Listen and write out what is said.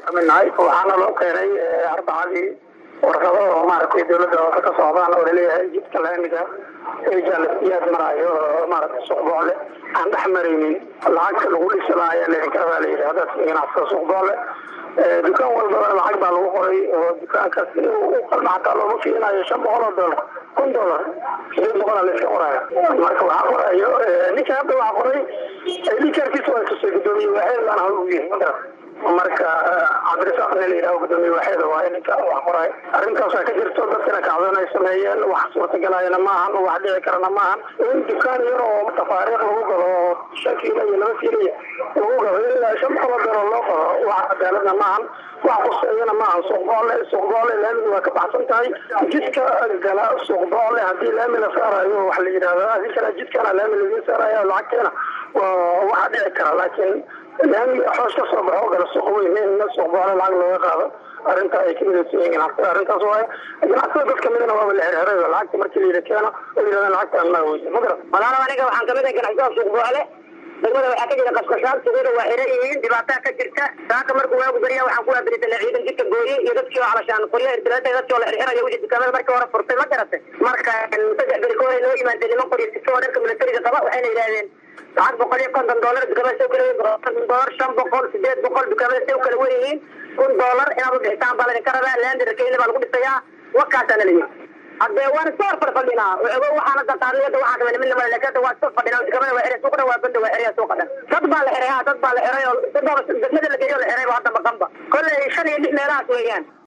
midnahay waxaana loo keenay arbacadii warqado oo maaragtay dawladda hoose ka socdaan oo laleeyahay jidka laamiga ee jaalasiyaad maraayo oo maaragtay suuqboole aan dhex maraynin lacagta lagu dhisada ayaa laydinka rabaa la yidhi dadka ganacsada suuqboole dukaan walbaba lacag baa lagu qoray oo dukaankaas u qalma xataa looma fiinayo shan boqol oo dollar kun dollar sideed boqol aa layska qoraayo marka waxaa qorayo ninka hadda waxaa qoray likarkiisa waa tusay gudoomiye waaxeed baan hal ugu yahay magaras marka cabdirasaaq nin la yidhaho gudoomiye waaxeeda waaye ninka wax qoraay arrintaasaa ka jirto dadkana kacdoon ay sameeyeen wax suurtagelayana maahan wax dhici karana maahan in dukaan yar oo tafaariiq lagu galo oo shan kiilo iyo laba kiiliya lagu galo ilaa shan boqol oo dollar loo qado wax cadaaladna maahan wax quseeyana maahan suuqboole suuqboole laamiga waa ka baxsan tahay jidka gala suuqboole haddii laami la saarayo wax la yidhahdo adinkana jidkana laami laga saarayo lacagteena waa waxa dhici kara laakiin laami xoos ka soo baxo gala suuq weyn in suuqboole lacag looga qaado arrinta ay kamidaysan yihiin ganacsatada arrintaas waaye ganacsatada dad kamidana waaba la xirxiray lacagta markii la yidhi keeno oo yidhahdaan lacagtaan maa weysa ma garan walaalow aniga waxaan kamid ahay ganacsatada suuqboole degmada waxaa ka jira qasqashaad suuqyada waa xiran yihiin dhibaataa ka jirta saaka markuu waagu beriya waxaan ku waaberisanay ciidan jidka gooye iyo dadkii oo calashaan qoryaha irtilaada dadkii oo la xirxirayo wixii dukaamada markii hore furtay ma garatay marka saddex beri ka hore noo yimaadeen niman qoryo sito oo dharka militariga qaba waxayna yidhahdeen lacag boqol iyo konton dollar dukaamada soo kala dollar shan boqol sideed boqol dukaamada say u kala wen yihiin kun dollar inaad u bixitaan baa laydinka rabaa laandi rakeyna baa lagu dhisayaa wakaasaana la yidhi hadee waan iska hor fadfadhinaa ogo waxaana dartaariyada waxaa kamid mid lamada laakiin waa iska fadhinaa dukaamada waa xiray suuqna waa banda waa xiraya suuqa dhan dad baa la xiray ha dad baa la xiray oo degmada la geeyo la xiray ba hadda maqanba kolley shan iyo lix meelahaas weeyaan